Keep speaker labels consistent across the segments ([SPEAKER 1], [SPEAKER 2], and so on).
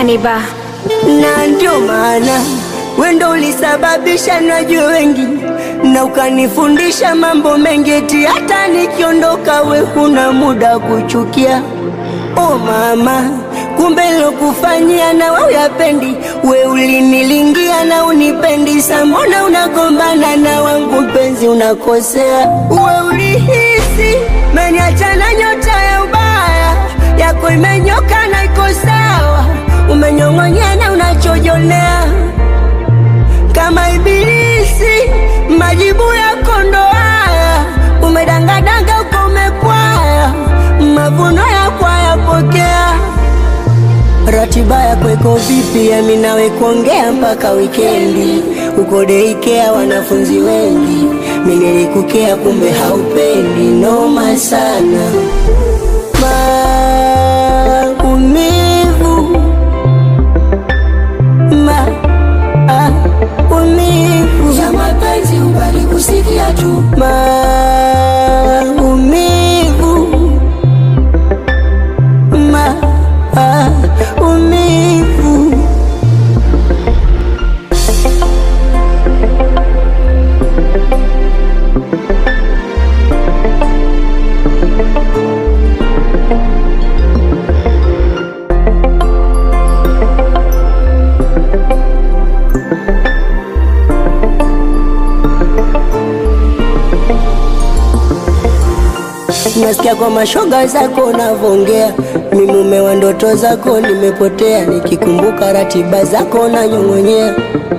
[SPEAKER 1] Taniba.
[SPEAKER 2] na ndio maana wendo ulisababisha najue wengi na ukanifundisha mambo mengi, eti hata nikiondoka we huna muda kuchukia. O mama, kumbe lokufanyia na we uyapendi, we ulinilingia na unipendi, sa mbona unagombana na wangu mpenzi, unakosea. We ulihisi meniacha na nyota ya ubaya yako imenyoka na iko sawa, umenyong'onyea na unachojonea kama ibilisi, majibu yako ndo haya, umedangadanga uko umepwaya, mavuno yako hayapokea. Ratiba yako iko vipi? Yami nawe kuongea mpaka wikendi, uko deikea wanafunzi wengi, mi nilikukea kumbe haupendi, noma sana maumivu maumivu
[SPEAKER 3] ya mapenzi ubali kusikia tu
[SPEAKER 2] maumivu maumivu Nasikia kwa mashoga zako unavongea, mi mume wa ndoto zako nimepotea, nikikumbuka ratiba zako nanyong'onyea.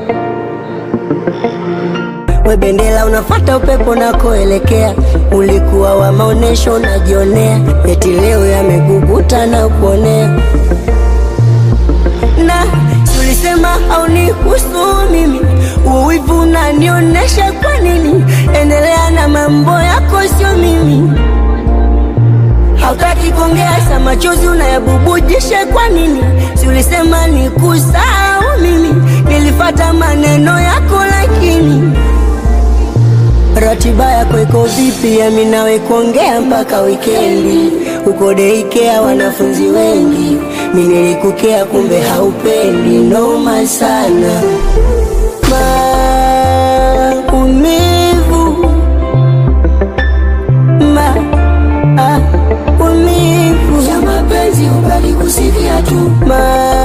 [SPEAKER 2] We bendera unafata upepo nakoelekea, ulikuwa wa maonesho najionea, eti leo yameguguta na kuonea na tulisema haunihusu mimi, uwivu unanionyesha kwa nini? Endelea na mambo yako, sio mimi. Hautaki kuongea, sa machozi unayabubujisha kwa nini? Si ulisema nikusahau mimi, nilifata maneno yako, lakini ratiba yako iko vipi? Yami nawe kuongea mpaka wikendi, uko deikea wanafunzi wengi, mi nilikukea kumbe haupendi, noma sana maumivu maumivu
[SPEAKER 3] ya mapenzi ubali kusikia tu
[SPEAKER 2] maumivu